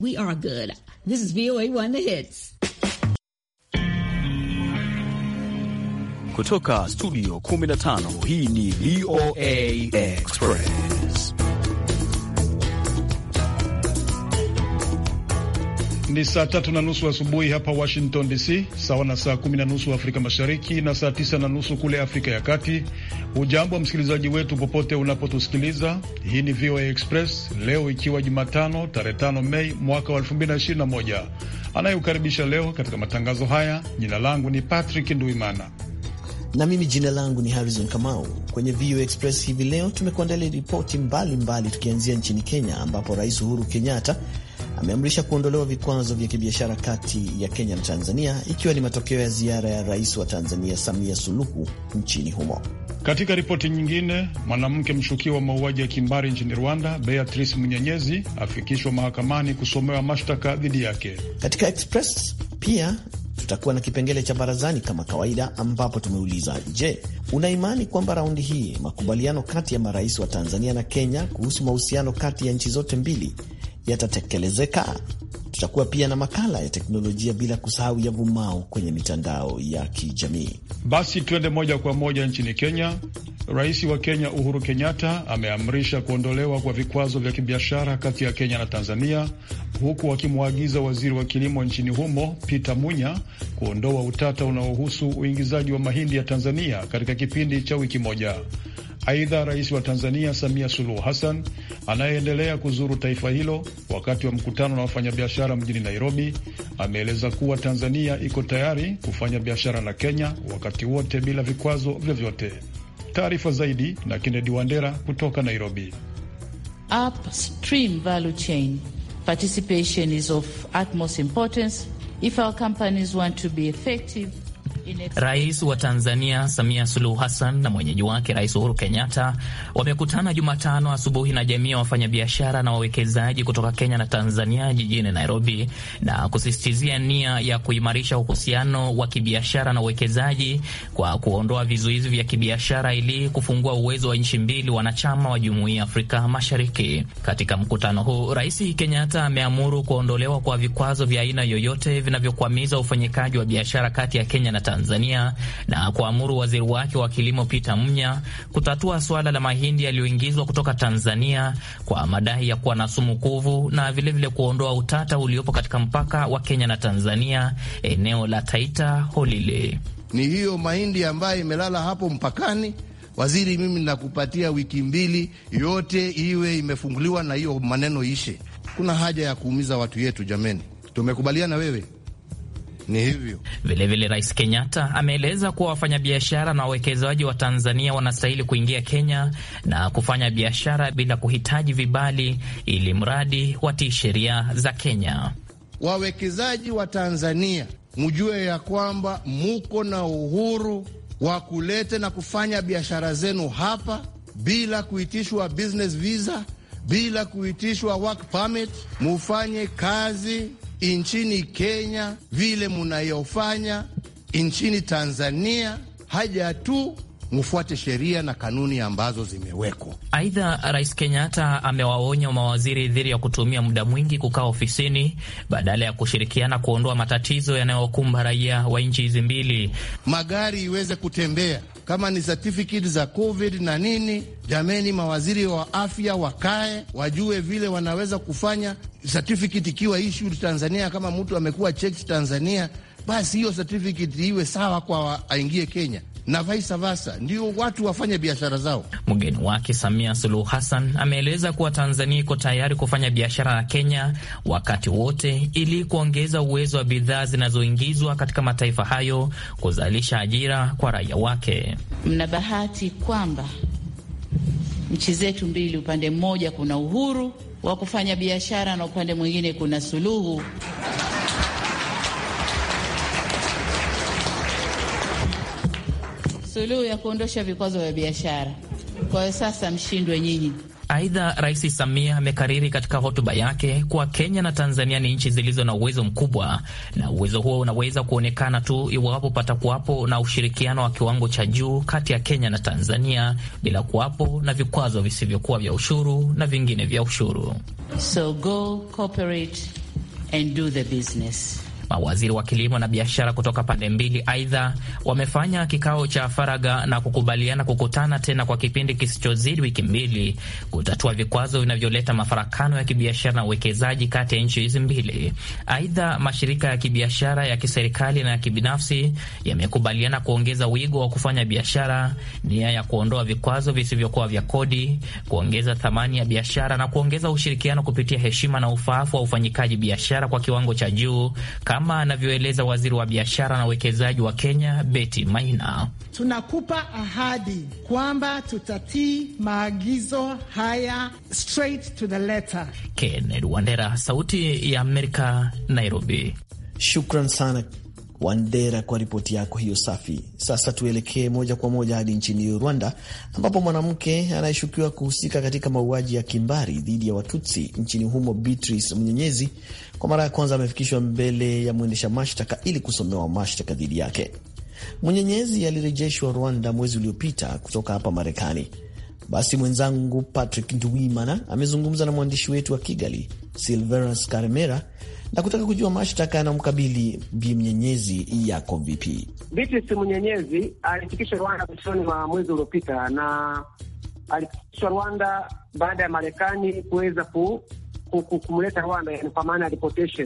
We are good. This is VOA One The Hits. Kutoka studio 15 hii ni VOA Express. Ni saa tatu na nusu asubuhi hapa Washington DC, sawa na saa kumi na nusu Afrika Mashariki na saa tisa na nusu kule Afrika ya Kati. Ujambo wa msikilizaji wetu popote unapotusikiliza. Hii ni VOA Express leo ikiwa Jumatano tarehe tano Mei mwaka wa elfu mbili na ishirini na moja. Anayeukaribisha leo katika matangazo haya, jina langu ni Patrick Nduimana na mimi jina langu ni Harrison Kamau. Kwenye VOA Express hivi leo tumekuandalia ripoti mbalimbali, tukianzia nchini Kenya ambapo Rais Uhuru Kenyatta ameamrisha kuondolewa vikwazo vya kibiashara kati ya Kenya na Tanzania, ikiwa ni matokeo ya ziara ya rais wa Tanzania Samia Suluhu nchini humo. Katika ripoti nyingine, mwanamke mshukiwa wa mauaji ya kimbari nchini Rwanda, Beatrice Munyenyezi afikishwa mahakamani kusomewa mashtaka dhidi yake. Katika Express pia tutakuwa na kipengele cha barazani kama kawaida, ambapo tumeuliza je, una imani kwamba raundi hii makubaliano kati ya marais wa Tanzania na Kenya kuhusu mahusiano kati ya nchi zote mbili yatatekelezeka? Tutakuwa pia na makala ya teknolojia, bila kusahau yavumao kwenye mitandao ya kijamii. Basi tuende moja kwa moja nchini Kenya. Rais wa Kenya Uhuru Kenyatta ameamrisha kuondolewa kwa vikwazo vya kibiashara kati ya Kenya na Tanzania, huku akimwagiza waziri wa kilimo nchini humo Peter Munya kuondoa utata unaohusu uingizaji wa mahindi ya Tanzania katika kipindi cha wiki moja. Aidha, rais wa Tanzania Samia Suluhu Hassan anayeendelea kuzuru taifa hilo wakati wa mkutano na wafanyabiashara mjini Nairobi ameeleza kuwa Tanzania iko tayari kufanya biashara na Kenya wakati wote bila vikwazo vyovyote. Taarifa zaidi na Kennedy Wandera kutoka Nairobi. Upstream value chain participation is of utmost importance if our companies want to be effective Rais wa Tanzania Samia Suluhu Hassan na mwenyeji wake Rais Uhuru Kenyatta wamekutana Jumatano asubuhi na jamii ya wafanyabiashara na wawekezaji kutoka Kenya na Tanzania jijini Nairobi na kusisitizia nia ya kuimarisha uhusiano wa kibiashara na uwekezaji kwa kuondoa vizuizi vya kibiashara ili kufungua uwezo wa nchi mbili wanachama wa Jumuiya ya Afrika Mashariki. Katika mkutano huu, Rais Kenyatta ameamuru kuondolewa kwa vikwazo vya aina yoyote vinavyokwamiza ufanyikaji wa biashara kati ya Kenya na Tanzania na kuamuru waziri wake wa kilimo Peter Munya kutatua suala la mahindi yaliyoingizwa kutoka Tanzania kwa madai ya kuwa na sumu kuvu na vilevile vile kuondoa utata uliopo katika mpaka wa Kenya na Tanzania eneo la Taita Holile. Ni hiyo mahindi ambayo imelala hapo mpakani. Waziri, mimi nakupatia wiki mbili, yote iwe imefunguliwa na hiyo maneno ishe. Kuna haja ya kuumiza watu yetu jameni, tumekubaliana wewe ni hivyo. Vilevile, Rais Kenyatta ameeleza kuwa wafanyabiashara na wawekezaji wa Tanzania wanastahili kuingia Kenya na kufanya biashara bila kuhitaji vibali, ili mradi watii sheria za Kenya. Wawekezaji wa Tanzania, mjue ya kwamba muko na uhuru wa kuleta na kufanya biashara zenu hapa bila kuitishwa business visa, bila kuitishwa work permit, mufanye kazi nchini Kenya vile munayofanya nchini Tanzania, haja tu mufuate sheria na kanuni ambazo zimewekwa. Aidha, Rais Kenyatta amewaonya mawaziri dhidi ya kutumia muda mwingi kukaa ofisini badala ya kushirikiana kuondoa matatizo yanayokumba raia wa nchi hizi mbili. Magari iweze kutembea kama ni certificate za covid na nini. Jameni, mawaziri wa afya wakae wajue vile wanaweza kufanya certificate ikiwa issued Tanzania. Kama mtu amekuwa checked Tanzania, basi hiyo certificate iwe sawa kwa aingie Kenya na vice versa, ndio watu wafanye biashara zao. Mgeni wake Samia Suluhu Hassan ameeleza kuwa Tanzania iko tayari kufanya biashara na Kenya wakati wote ili kuongeza uwezo wa bidhaa zinazoingizwa katika mataifa hayo kuzalisha ajira kwa raia wake. Mna bahati kwamba nchi zetu mbili, upande mmoja kuna uhuru wa kufanya biashara na upande mwingine kuna suluhu suluhu ya kuondosha vikwazo vya biashara. Kwa hiyo sasa mshindwe nyinyi. Aidha, Rais Samia amekariri katika hotuba yake kuwa Kenya na Tanzania ni nchi zilizo na uwezo mkubwa, na uwezo huo unaweza kuonekana tu iwapo patakuwapo na ushirikiano wa kiwango cha juu kati ya Kenya na Tanzania bila kuwapo na vikwazo visivyokuwa vya ushuru na vingine vya ushuru. So go cooperate and do the business. Mawaziri wa kilimo na biashara kutoka pande mbili aidha wamefanya kikao cha faragha na kukubaliana kukutana tena kwa kipindi kisichozidi wiki mbili kutatua vikwazo vinavyoleta mafarakano ya kibiashara na uwekezaji kati ya nchi hizi mbili. Aidha, mashirika ya kibiashara ya kiserikali na ya kibinafsi yamekubaliana kuongeza wigo wa kufanya biashara, nia ya kuondoa vikwazo visivyokuwa vya kodi, kuongeza thamani ya biashara na kuongeza ushirikiano kupitia heshima na ufaafu wa ufanyikaji biashara kwa kiwango cha juu kama anavyoeleza waziri wa biashara na uwekezaji wa Kenya Betty Maina. Tunakupa ahadi kwamba tutatii maagizo haya straight to the letter. Kennedy Wandera, Sauti ya Amerika, Nairobi. Shukran sana Wandera kwa ripoti yako hiyo safi. Sasa tuelekee moja kwa moja hadi nchini Rwanda, ambapo mwanamke anayeshukiwa kuhusika katika mauaji ya kimbari dhidi ya Watutsi nchini humo, Beatrice Munyenyezi, kwa mara ya kwanza amefikishwa mbele ya mwendesha mashtaka ili kusomewa mashtaka dhidi yake. Munyenyezi alirejeshwa Rwanda mwezi uliopita kutoka hapa Marekani. Basi mwenzangu Patrick Nduwimana amezungumza na mwandishi wetu wa Kigali, Silverus Karemera, na kutaka kujua mashtaka yanamkabili Bi Mnyenyezi yako vipi. Beatrice Mnyenyezi alifikishwa Rwanda mwishoni mwa mwezi uliopita, na alifikishwa Rwanda baada ya Marekani kuweza ku, ku, ku, kumleta Rwanda, yani kwa maana ya deportation.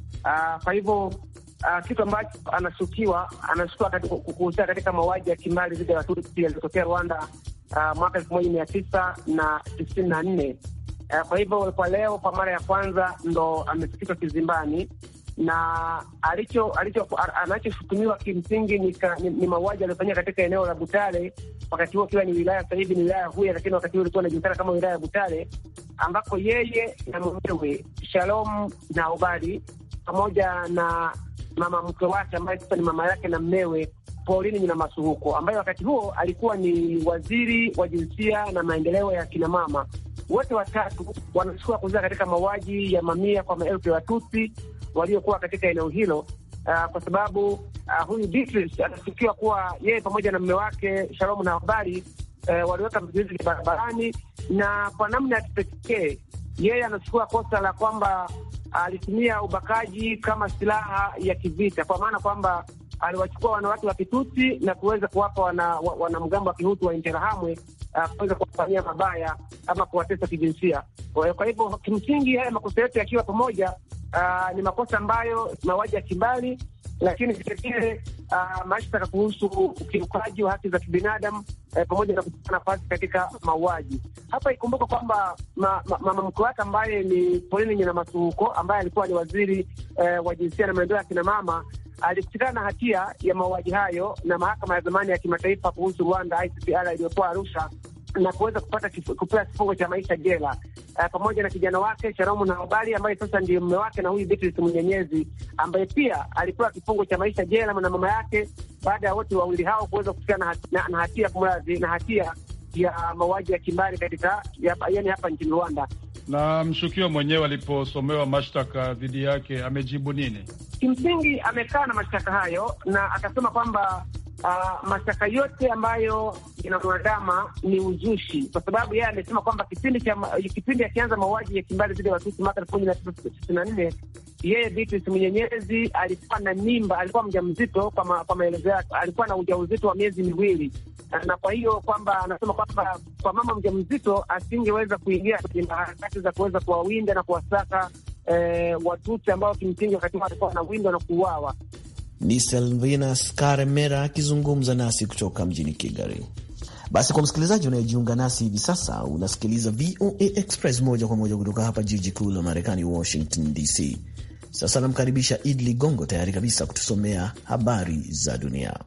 Uh, kwa hivyo uh, kitu ambacho anashukiwa anashukiwa kuhusika katika mauaji ya kimbari dhidi ya Watutsi yaliyotokea Rwanda uh, mwaka elfu moja mia tisa na tisini na nne. Uh, kwa hivyo kwa leo kwa mara ya kwanza ndo amefikishwa kizimbani na alicho alicho anachoshutumiwa kimsingi ni, ni, ni mauaji aliyofanyika katika eneo la Butare, wakati huo ikiwa ni wilaya, sasa hivi ni wilaya ya Huye, lakini wakati huo ilikuwa inajulikana kama wilaya ya Butare, ambako yeye na mumewe Shalom na Obadi pamoja na mama mke wake ambaye sasa ni mama yake na mmewe Pauline Nyina Masuhuko ambaye wakati huo alikuwa ni waziri wa jinsia na maendeleo ya kina mama. Wote watatu wanashukua kuhusika katika mauaji ya mamia kwa maelfu ya Watutsi waliokuwa katika eneo hilo. Uh, kwa sababu uh, huyu Beatrice anashukiwa kuwa yeye pamoja na mume wake Shalomu na habari uh, waliweka vizuizi vya barabarani, na kwa namna ya kipekee yeye anachukua kosa la kwamba alitumia ubakaji kama silaha ya kivita, kwa maana kwamba aliwachukua wanawake wa Kitutsi na kuweza kuwapa wanamgambo wana wa Kihutu wa Interahamwe uh, kuweza kuwafanyia mabaya ama kuwatesa kijinsia. Kwa hivyo kimsingi haya makosa yote yakiwa pamoja uh, ni makosa ambayo mauaji ya kimbali, lakini vilevile uh, mashtaka kuhusu ukiukaji wa haki za kibinadamu eh, pamoja na kuchukua nafasi katika mauaji. Hapa ikumbuka kwamba mama ma, ma, mkwe wake ambaye ni Pauline Nyina Masuhuko ambaye alikuwa ni waziri eh, wa jinsia na maendeleo ya kina mama alipatikana na hatia ya mauaji hayo na mahakama ya zamani ya kimataifa kuhusu Rwanda ICTR iliyokuwa Arusha na kuweza kupata kupewa kifungo cha maisha jela uh, pamoja na kijana wake Sharamu na Habari ambaye sasa ndiye mume wake na huyu Beatrice Munyenyezi ambaye pia alipewa kifungo cha maisha jela na mama yake baada ya wote wawili hao kuweza kufikana na, na, na hatia kumradhi, na hatia ya mauaji ya kimbari katika yani hapa nchini Rwanda. Na mshukiwa mwenyewe aliposomewa mashtaka dhidi yake amejibu nini? Kimsingi amekaa na mashtaka hayo na akasema kwamba uh, mashtaka yote ambayo inamwadama ni uzushi, kwa sababu yeye amesema kwamba kipindi cha kipindi akianza mauaji ya kimbari dhidi ya Watusi mwaka elfu moja mia tisa tisini na nne yeye Beatrice Munyenyezi alikuwa na mimba, alikuwa mjamzito. Kwa, ma, kwa maelezo yake alikuwa na ujauzito wa miezi miwili, na kwa hiyo kwamba anasema kwamba kwa mama mjamzito asingeweza kuingia kwenye harakati za kuweza kuwawinda na kuwasaka eh, Watutsi ambao kimsingi wakati huo walikuwa wanawindwa na kuuawa. Ni Selvinas Karemera akizungumza nasi kutoka mjini Kigali. Basi kwa msikilizaji unayejiunga nasi hivi sasa, unasikiliza VOA Express moja kwa moja kutoka hapa jiji kuu la Marekani, Washington DC. Sasa namkaribisha Id Ligongo, tayari kabisa kutusomea habari za dunia.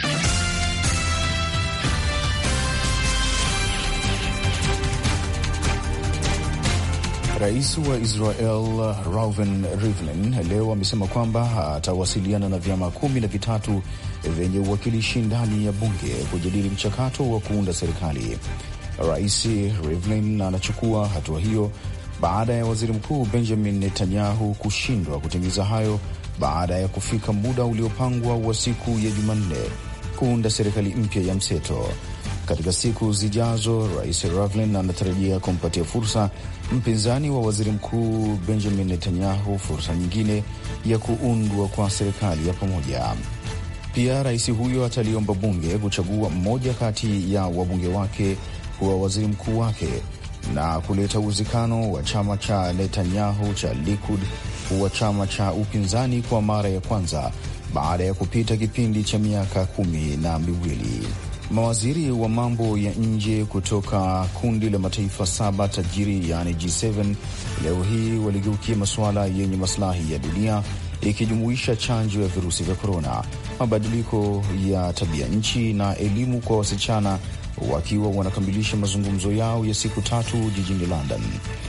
Rais wa Israel Reuven Rivlin leo amesema kwamba atawasiliana na vyama kumi na vitatu vyenye uwakilishi ndani ya bunge kujadili mchakato wa kuunda serikali. Rais Rivlin anachukua hatua hiyo baada ya waziri mkuu Benjamin Netanyahu kushindwa kutimiza hayo baada ya kufika muda uliopangwa wa siku ya Jumanne kuunda serikali mpya ya mseto. Katika siku zijazo, Rais Rivlin anatarajia kumpatia fursa mpinzani wa waziri mkuu Benjamin Netanyahu fursa nyingine ya kuundwa kwa serikali ya pamoja. Pia rais huyo ataliomba bunge kuchagua mmoja kati ya wabunge wake kuwa waziri mkuu wake na kuleta uwezekano wa chama cha Netanyahu cha Likud kuwa chama cha upinzani kwa mara ya kwanza baada ya kupita kipindi cha miaka kumi na miwili. Mawaziri wa mambo ya nje kutoka kundi la mataifa saba tajiri yaani G7 leo hii waligeukia masuala yenye masilahi ya dunia ikijumuisha chanjo ya virusi vya korona, mabadiliko ya tabia nchi na elimu kwa wasichana, wakiwa wanakamilisha mazungumzo yao ya siku tatu jijini London.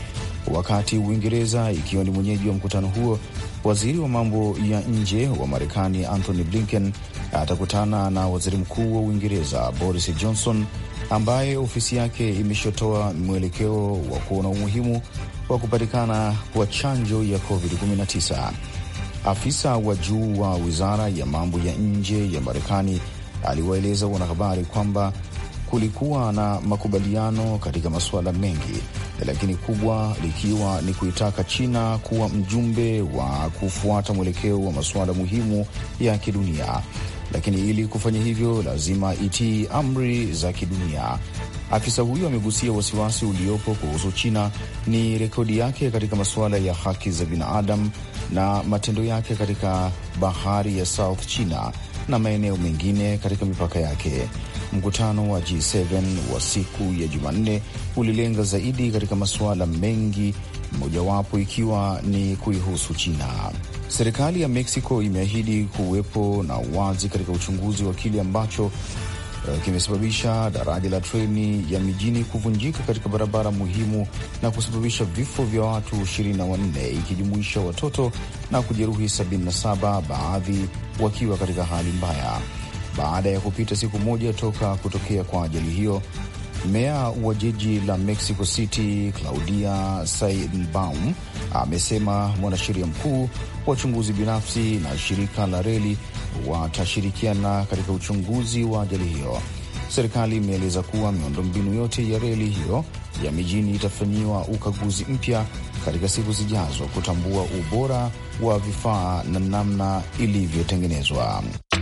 Wakati Uingereza ikiwa ni mwenyeji wa mkutano huo, waziri wa mambo ya nje wa Marekani Anthony Blinken atakutana na waziri mkuu wa Uingereza Boris Johnson, ambaye ofisi yake imeshotoa mwelekeo wa kuona umuhimu wa kupatikana kwa chanjo ya COVID-19. Afisa wa juu wa wizara ya mambo ya nje ya Marekani aliwaeleza wanahabari kwamba kulikuwa na makubaliano katika masuala mengi, lakini kubwa likiwa ni kuitaka China kuwa mjumbe wa kufuata mwelekeo wa masuala muhimu ya kidunia, lakini ili kufanya hivyo lazima itii amri za kidunia. Afisa huyo amegusia wasiwasi uliopo kuhusu China ni rekodi yake katika masuala ya haki za binadamu na matendo yake katika bahari ya South China na maeneo mengine katika mipaka yake. Mkutano wa G7 wa siku ya Jumanne ulilenga zaidi katika masuala mengi, mojawapo ikiwa ni kuihusu China. Serikali ya Mexico imeahidi kuwepo na uwazi katika uchunguzi wa kile ambacho kimesababisha daraja la treni ya mijini kuvunjika katika barabara muhimu na kusababisha vifo vya watu 24 ikijumuisha watoto na kujeruhi 77, baadhi wakiwa katika hali mbaya. Baada ya kupita siku moja toka kutokea kwa ajali hiyo, meya wa jiji la Mexico City Claudia Sheinbaum amesema mwanasheria mkuu, wachunguzi binafsi na shirika la reli watashirikiana katika uchunguzi wa ajali hiyo. Serikali imeeleza kuwa miundombinu yote ya reli hiyo ya mijini itafanyiwa ukaguzi mpya katika siku zijazo kutambua ubora wa vifaa na namna ilivyotengenezwa.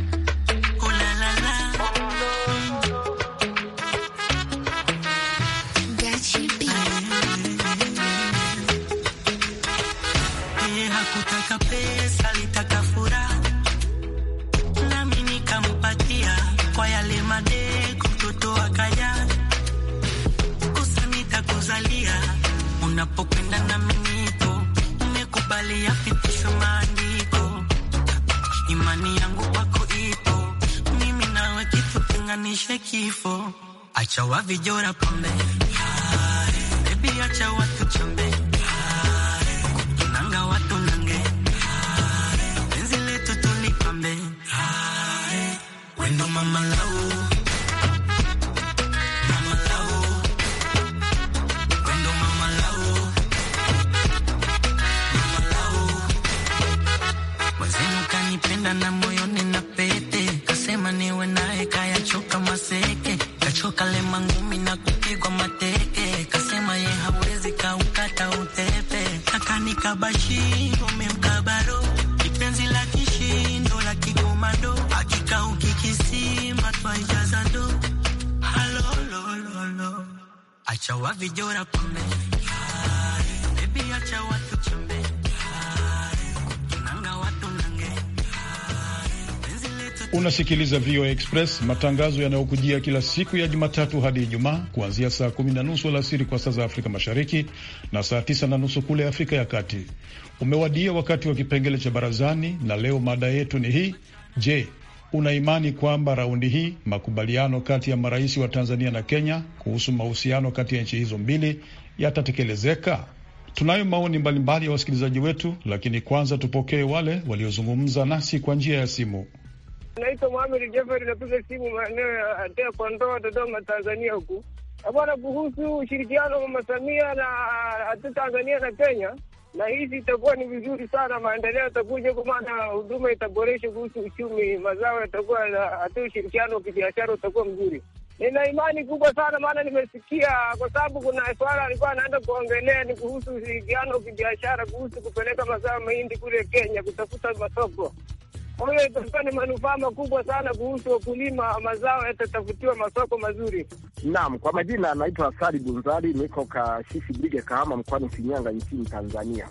Unapokwenda na minito umekubali yapitishwe maandiko, imani yangu kwako ipo, mimi nawe kitu tenganishe kifo, acha wavijora pambe, bebi, acha watu chambe, nanga watu nange, penzi letu tulipambe, wendo mama lau na moyoni na pete kasema niwe naye kayachoka maseke kachoka lema ngumi na kupigwa mateke kasema ye hawezi kaukata utepe akanikabashiri umemkabaro kipenzi la kishindo la kikomando akikauki kisima twaijaza ndo halolololo acha wavijora pambe bebi acha watu chambe Unasikiliza VOA Express, matangazo yanayokujia kila siku ya Jumatatu hadi Ijumaa kuanzia saa kumi na nusu alasiri kwa saa za Afrika Mashariki na saa tisa na nusu kule Afrika ya Kati. Umewadia wakati wa kipengele cha barazani, na leo mada yetu ni hii: Je, una imani kwamba raundi hii makubaliano kati ya marais wa Tanzania na Kenya kuhusu mahusiano kati ya nchi hizo mbili yatatekelezeka? Tunayo maoni mbalimbali ya wasikilizaji wetu, lakini kwanza tupokee wale waliozungumza nasi kwa njia ya simu. Naitwa Muhamed Jafari, napiga simu maeneo ya Atea kwa Ndoa, Dodoma, Tanzania huku bwana, kuhusu ushirikiano wa Mama Samia na hatu Tanzania na Kenya, na hizi itakuwa ni vizuri sana, maendeleo yatakuja, kwa maana huduma itaboresha kuhusu uchumi, mazao yatakuwa hata ushirikiano wa kibiashara utakuwa mzuri. Nina imani kubwa sana, maana nimesikia, kwa sababu kuna swala alikuwa anaenda kuongelea ni kuhusu ushirikiano wa kibiashara, kuhusu kupeleka mazao mahindi kule Kenya kutafuta masoko. Kwa hiyo itakuwa ni manufaa makubwa sana kuhusu wakulima, mazao yatatafutiwa masoko mazuri. Naam, kwa majina anaitwa Sali Bunzali, niko Kashishi Bige, Kahama, mkoani Shinyanga, nchini Tanzania.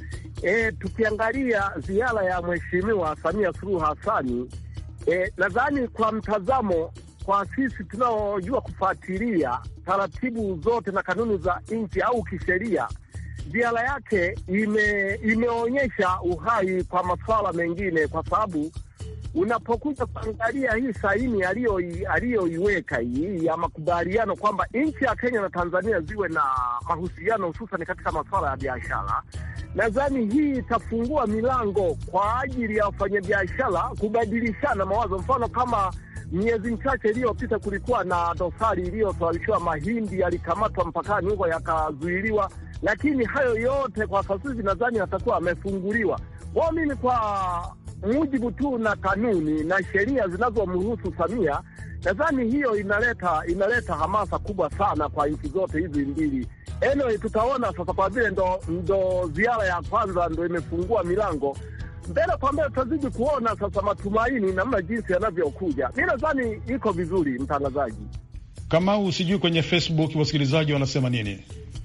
E, tukiangalia ziara ya Mheshimiwa Samia Suluhu Hassani, e, nadhani kwa mtazamo kwa sisi tunaojua kufuatilia taratibu zote na kanuni za nchi au kisheria, ziara yake ime, imeonyesha uhai kwa masuala mengine, kwa sababu unapokuja kuangalia hii saini aliyoiweka hii ya makubaliano kwamba nchi ya Kenya na Tanzania ziwe na mahusiano hususan katika masuala ya biashara, nadhani hii itafungua milango kwa ajili ya wafanyabiashara kubadilishana mawazo. Mfano kama miezi michache iliyopita kulikuwa na dosari iliyosababishiwa mahindi yalikamatwa mpakani huko yakazuiliwa, lakini hayo yote kwa sasa hivi nadhani yatakuwa amefunguliwa. Kwao mimi kwa mujibu tu na kanuni na sheria zinazomruhusu Samia, nadhani hiyo inaleta inaleta hamasa kubwa sana kwa nchi zote hizi mbili. Anyway, tutaona sasa, kwa vile ndo, ndo ziara ya kwanza ndo imefungua milango mbele kwa mbele tutazidi kuona sasa matumaini namna jinsi yanavyokuja. Mi nadhani iko vizuri, mtangazaji. Kama sijui kwenye Facebook wasikilizaji wanasema nini?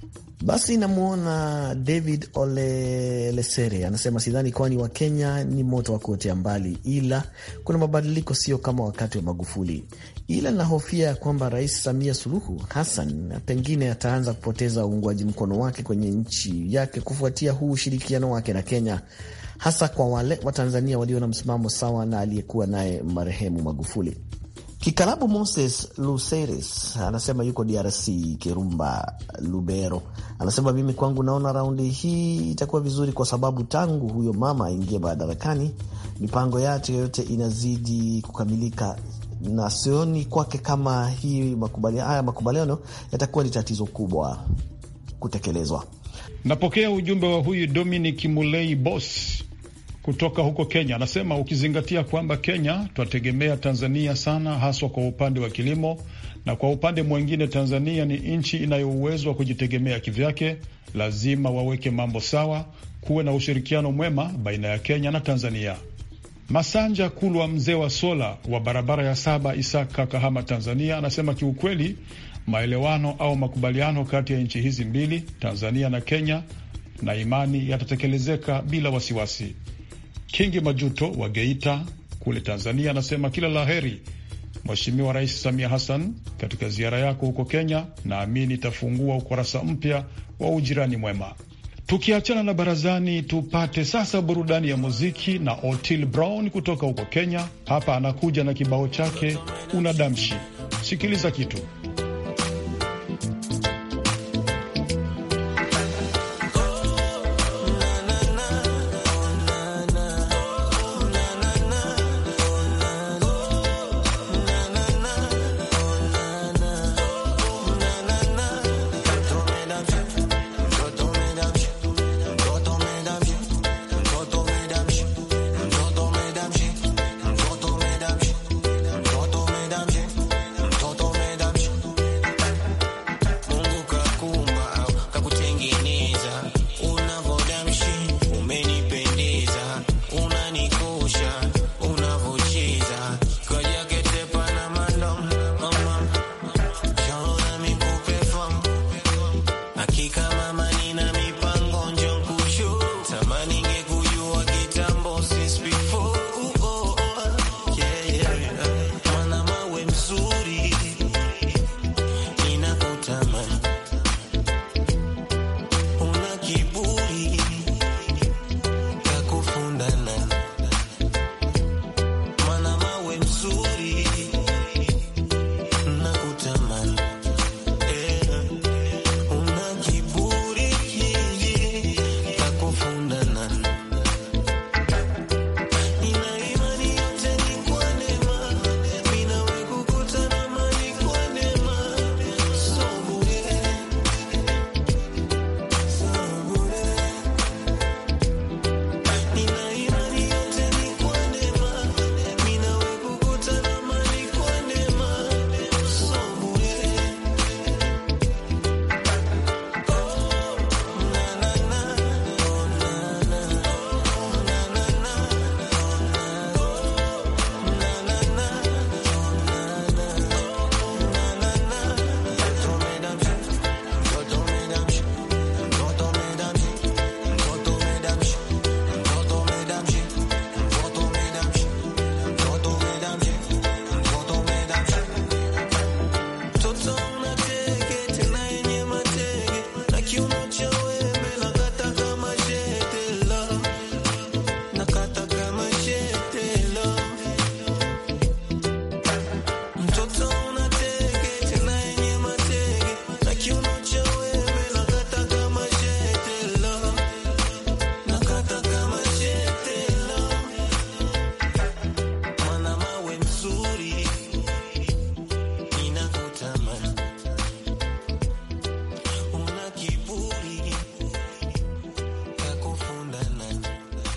Basi namwona David Olelesere anasema sidhani, kwani wa Kenya ni moto wa kuotea mbali, ila kuna mabadiliko, sio kama wakati wa Magufuli, ila nahofia kwamba Rais Samia Suluhu Hassan pengine ataanza kupoteza uungwaji mkono wake kwenye nchi yake kufuatia huu ushirikiano wake na Kenya hasa kwa wale Watanzania walio na msimamo sawa na aliyekuwa naye marehemu Magufuli. Kikarabu Moses Luceres anasema yuko DRC, Kirumba Lubero. Anasema mimi kwangu naona raundi hii itakuwa vizuri, kwa sababu tangu huyo mama aingie madarakani mipango yake yote inazidi kukamilika, na sioni kwake kama hii makubaliano, haya makubaliano yatakuwa ni tatizo kubwa kutekelezwa. Napokea ujumbe wa huyu Dominic Mulei Bos kutoka huko Kenya anasema ukizingatia kwamba Kenya twategemea Tanzania sana, haswa kwa upande wa kilimo, na kwa upande mwingine Tanzania ni nchi inayo uwezo wa kujitegemea kivyake, lazima waweke mambo sawa, kuwe na ushirikiano mwema baina ya Kenya na Tanzania. Masanja Kulwa, mzee wa sola wa barabara ya saba, Isaka, Kahama, Tanzania, anasema kiukweli, maelewano au makubaliano kati ya nchi hizi mbili, Tanzania na Kenya, na imani yatatekelezeka bila wasiwasi. Kingi Majuto wa Geita kule Tanzania anasema kila la heri Mheshimiwa Rais Samia Hassan katika ziara yako huko Kenya, naamini itafungua ukurasa mpya wa ujirani mwema. Tukiachana na barazani, tupate sasa burudani ya muziki na Otil Brown kutoka huko Kenya. Hapa anakuja na kibao chake unadamshi. Sikiliza kitu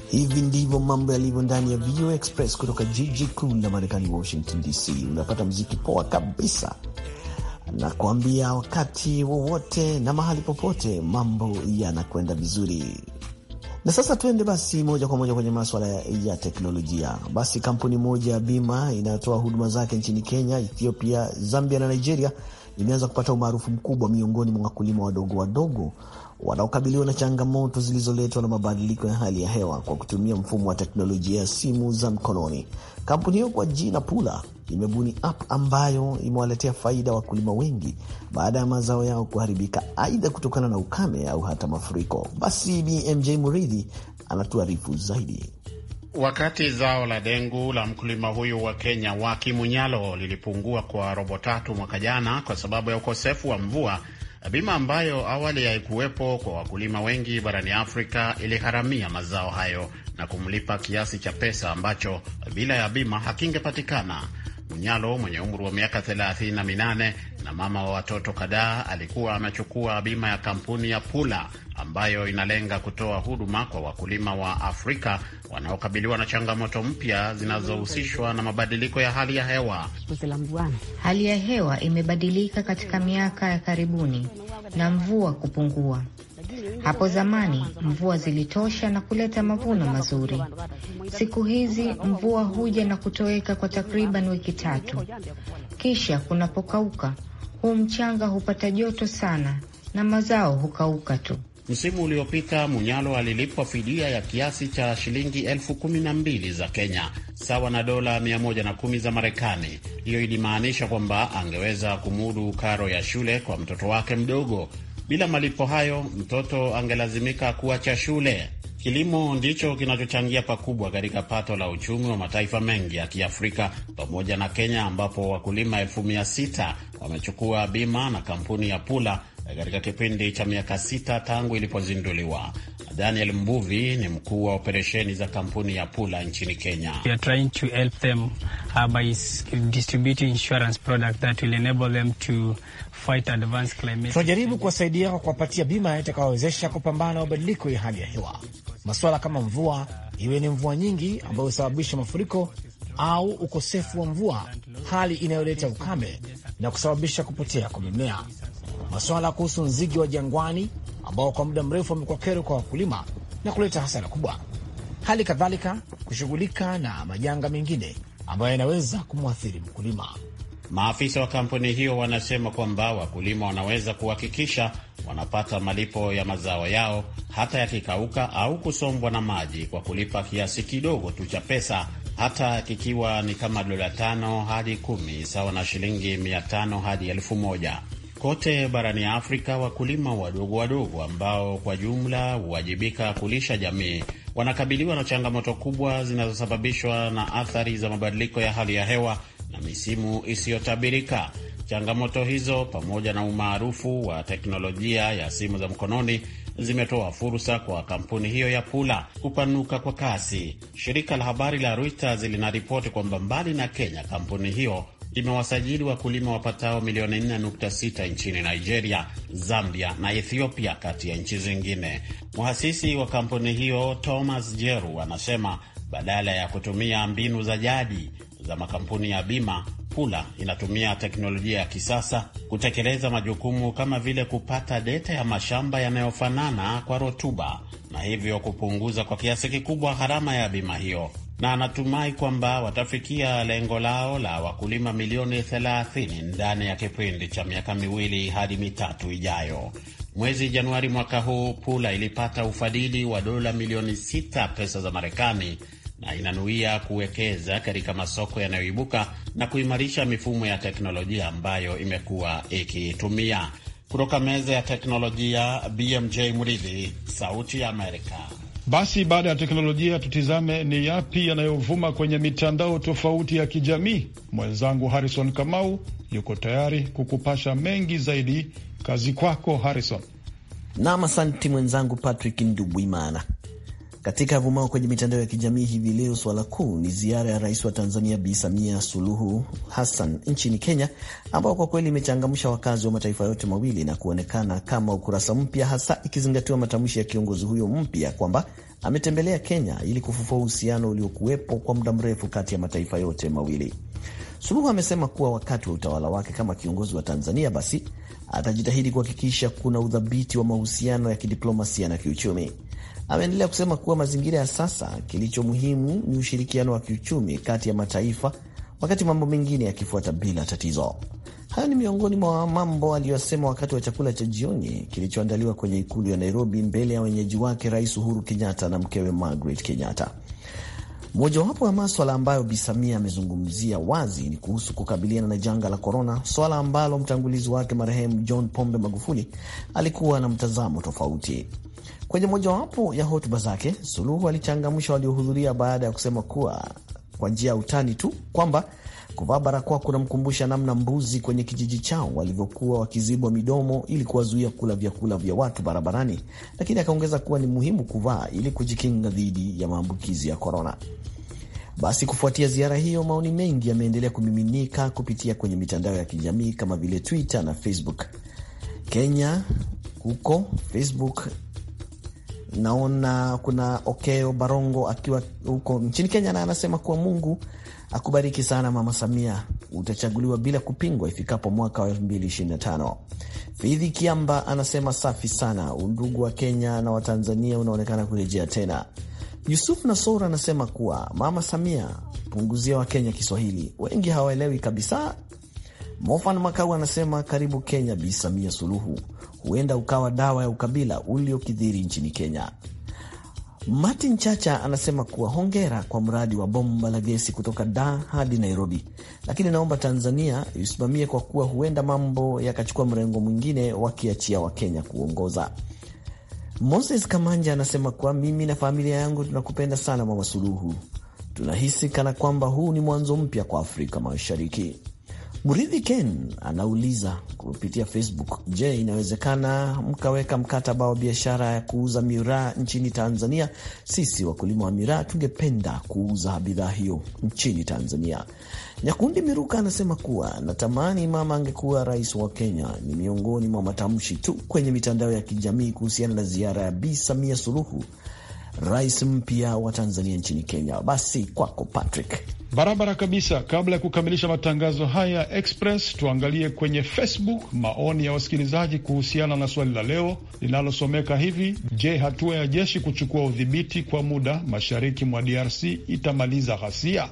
Hivi ndivyo mambo yalivyo ndani ya VOA Express kutoka jiji kuu la Marekani, Washington DC. Unapata mziki poa kabisa na kuambia wakati wowote na mahali popote mambo yanakwenda vizuri. Na sasa tuende basi moja kwa moja kwenye maswala ya teknolojia. Basi kampuni moja ya bima inayotoa huduma zake nchini Kenya, Ethiopia, Zambia na Nigeria imeanza kupata umaarufu mkubwa miongoni mwa wakulima wadogo wadogo wanaokabiliwa na changamoto zilizoletwa na mabadiliko ya hali ya hewa kwa kutumia mfumo wa teknolojia ya simu za mkononi. Kampuni hiyo kwa jina Pula imebuni app ambayo imewaletea faida wakulima wengi baada ya mazao yao kuharibika, aidha kutokana na ukame au hata mafuriko. Basi BMJ Muridhi anatuarifu zaidi. Wakati zao la dengu la mkulima huyu wa Kenya wa Kimunyalo lilipungua kwa robo tatu mwaka jana kwa sababu ya ukosefu wa mvua, bima ambayo awali haikuwepo kwa wakulima wengi barani Afrika iligharamia mazao hayo na kumlipa kiasi cha pesa ambacho bila ya bima hakingepatikana. Munyalo mwenye umri wa miaka thelathini na minane na mama wa watoto kadhaa alikuwa amechukua bima ya kampuni ya Pula ambayo inalenga kutoa huduma kwa wakulima wa Afrika wanaokabiliwa na changamoto mpya zinazohusishwa na mabadiliko ya hali ya hewa. Hali ya hewa imebadilika katika miaka ya karibuni na mvua kupungua. Hapo zamani mvua zilitosha na kuleta mavuno mazuri. Siku hizi mvua huja na kutoweka kwa takriban wiki tatu, kisha kunapokauka, huu mchanga hupata joto sana na mazao hukauka tu. Msimu uliopita Munyalo alilipwa fidia ya kiasi cha shilingi elfu kumi na mbili za Kenya, sawa na dola 110 za Marekani. Hiyo ilimaanisha kwamba angeweza kumudu karo ya shule kwa mtoto wake mdogo. Bila malipo hayo, mtoto angelazimika kuacha shule. Kilimo ndicho kinachochangia pakubwa katika pato la uchumi wa mataifa mengi ya Kiafrika pamoja na Kenya, ambapo wakulima elfu mia sita wamechukua bima na kampuni ya Pula katika kipindi cha miaka sita tangu ilipozinduliwa. Daniel Mbuvi ni mkuu wa operesheni za kampuni ya Pula nchini Kenya. Tunajaribu kuwasaidia kwa kuwapatia bima itakayowezesha kupambana na mabadiliko ya hali ya hewa, masuala kama mvua, iwe ni mvua nyingi ambayo husababisha mafuriko au ukosefu wa mvua, hali inayoleta ukame na kusababisha kupotea kwa mimea masuala kuhusu nzige wa jangwani ambao kwa muda mrefu wamekuwa kero kwa wakulima na kuleta hasara kubwa, hali kadhalika kushughulika na majanga mengine ambayo yanaweza kumwathiri mkulima. Maafisa wa kampuni hiyo wanasema kwamba wakulima wanaweza kuhakikisha wanapata malipo ya mazao yao hata yakikauka au kusombwa na maji kwa kulipa kiasi kidogo tu cha pesa, hata kikiwa ni kama dola tano hadi kumi sawa na shilingi mia tano hadi elfu moja. Kote barani Afrika, wakulima wadogo wadogo ambao kwa jumla huwajibika kulisha jamii wanakabiliwa na changamoto kubwa zinazosababishwa na athari za mabadiliko ya hali ya hewa na misimu isiyotabirika. Changamoto hizo pamoja na umaarufu wa teknolojia ya simu za mkononi zimetoa fursa kwa kampuni hiyo ya Pula kupanuka kwa kasi. Shirika la habari la Reuters linaripoti kwamba mbali na Kenya, kampuni hiyo imewasajili wakulima wapatao milioni 4.6 nchini Nigeria, Zambia na Ethiopia, kati ya nchi zingine. Mhasisi wa kampuni hiyo Thomas Jeru anasema badala ya kutumia mbinu za jadi za makampuni ya bima, Pula inatumia teknolojia ya kisasa kutekeleza majukumu kama vile kupata deta ya mashamba yanayofanana kwa rutuba na hivyo kupunguza kwa kiasi kikubwa gharama ya bima hiyo na anatumai kwamba watafikia lengo lao la wakulima milioni 30 ndani ya kipindi cha miaka miwili hadi mitatu ijayo. Mwezi Januari mwaka huu, Pula ilipata ufadhili wa dola milioni 6 pesa za Marekani na inanuia kuwekeza katika masoko yanayoibuka na kuimarisha mifumo ya teknolojia ambayo imekuwa ikiitumia. Kutoka meza ya teknolojia, BMJ Mridhi, Sauti ya Amerika. Basi baada ya teknolojia, tutizame ni yapi yanayovuma kwenye mitandao tofauti ya kijamii. Mwenzangu Harrison Kamau yuko tayari kukupasha mengi zaidi. Kazi kwako Harrison. Nam, asanti mwenzangu Patrick Ndubwimana. Katika avumao kwenye mitandao ya kijamii hivi leo, swala kuu ni ziara ya rais wa Tanzania Bi Samia Suluhu Hassan nchini Kenya, ambao kwa kweli imechangamsha wakazi wa mataifa yote mawili na kuonekana kama ukurasa mpya, hasa ikizingatiwa matamshi ya kiongozi huyo mpya kwamba ametembelea Kenya ili kufufua uhusiano uliokuwepo kwa muda mrefu kati ya mataifa yote mawili. Suluhu amesema kuwa wakati wa utawala wake kama kiongozi wa Tanzania, basi atajitahidi kuhakikisha kuna udhabiti wa mahusiano ya kidiplomasia na kiuchumi. Ameendelea kusema kuwa mazingira ya sasa, kilicho muhimu ni ushirikiano wa kiuchumi kati ya mataifa, wakati mambo mengine yakifuata bila tatizo. Hayo ni miongoni mwa mambo aliyosema wakati wa chakula cha jioni kilichoandaliwa kwenye ikulu ya Nairobi mbele ya wenyeji wake Rais Uhuru Kenyatta na mkewe Margaret Kenyatta. Mojawapo ya maswala ambayo Bi Samia amezungumzia wazi ni kuhusu kukabiliana na janga la korona, swala ambalo mtangulizi wake marehemu John Pombe Magufuli alikuwa na mtazamo tofauti. Kwenye mojawapo ya hotuba zake, Suluhu alichangamsha waliohudhuria baada ya kusema kuwa kwa njia ya utani tu kwamba kuvaa barakoa kunamkumbusha namna mbuzi kwenye kijiji chao walivyokuwa wakizibwa midomo ili kuwazuia kula vyakula vya watu barabarani, lakini akaongeza kuwa ni muhimu kuvaa ili kujikinga dhidi ya maambukizi ya korona. Basi kufuatia ziara hiyo, maoni mengi yameendelea kumiminika kupitia kwenye mitandao ya kijamii kama vile Twitter na Facebook. Kenya huko Facebook naona kuna Okeo Barongo akiwa huko nchini Kenya, na anasema kuwa Mungu akubariki sana Mama Samia, utachaguliwa bila kupingwa ifikapo mwaka wa 2025. Fidhi Kiamba anasema safi sana, undugu wa Kenya na Watanzania unaonekana kurejea tena. Yusuf Nasor anasema kuwa Mama Samia, punguzia wa Kenya Kiswahili, wengi hawaelewi kabisa. Mofan Makau anasema karibu Kenya, Bi Samia Suluhu, huenda ukawa dawa ya ukabila uliokithiri nchini Kenya. Martin Chacha anasema kuwa hongera kwa mradi wa bomba la gesi kutoka Dar hadi Nairobi, lakini naomba Tanzania isimamie kwa kuwa huenda mambo yakachukua mrengo mwingine wakiachia Wakenya kuongoza. Moses Kamanja anasema kuwa mimi na familia yangu tunakupenda sana Mama Suluhu, tunahisi kana kwamba huu ni mwanzo mpya kwa Afrika Mashariki. Muridhi Ken anauliza kupitia Facebook, je, inawezekana mkaweka mkataba wa biashara ya kuuza miraa nchini Tanzania? Sisi wakulima wa miraa tungependa kuuza bidhaa hiyo nchini Tanzania. Nyakundi Miruka anasema kuwa natamani mama angekuwa rais wa Kenya. Ni miongoni mwa matamshi tu kwenye mitandao ya kijamii kuhusiana na ziara ya Bi Samia Suluhu, rais mpya wa Tanzania nchini Kenya. Basi kwako Patrick. Barabara kabisa. Kabla ya kukamilisha matangazo haya Express, tuangalie kwenye Facebook maoni ya wasikilizaji kuhusiana na swali la leo linalosomeka hivi: Je, hatua ya jeshi kuchukua udhibiti kwa muda mashariki mwa DRC itamaliza ghasia?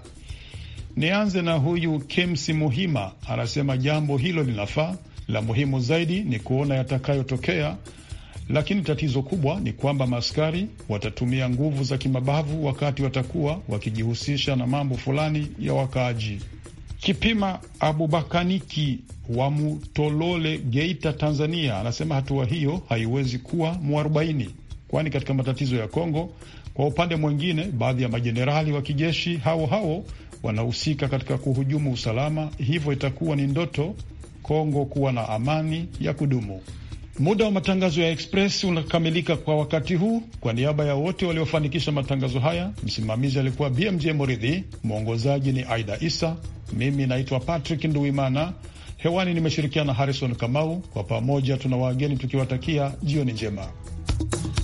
Nianze na huyu Kemsi Muhima, anasema jambo hilo linafaa. La muhimu zaidi ni kuona yatakayotokea lakini tatizo kubwa ni kwamba maaskari watatumia nguvu za kimabavu wakati watakuwa wakijihusisha na mambo fulani ya wakaaji. Kipima Abubakaniki wa Mutolole, Geita, Tanzania, anasema hatua hiyo haiwezi kuwa mwarobaini, kwani katika matatizo ya Kongo, kwa upande mwingine, baadhi ya majenerali wa kijeshi hao hao wanahusika katika kuhujumu usalama, hivyo itakuwa ni ndoto Kongo kuwa na amani ya kudumu. Muda wa matangazo ya Express unakamilika kwa wakati huu. Kwa niaba ya wote waliofanikisha matangazo haya, msimamizi alikuwa BMJ Moridhi, mwongozaji ni Aida Isa, mimi naitwa Patrick Nduimana. Hewani nimeshirikiana na Harrison Kamau. Kwa pamoja tuna wageni tukiwatakia jioni njema.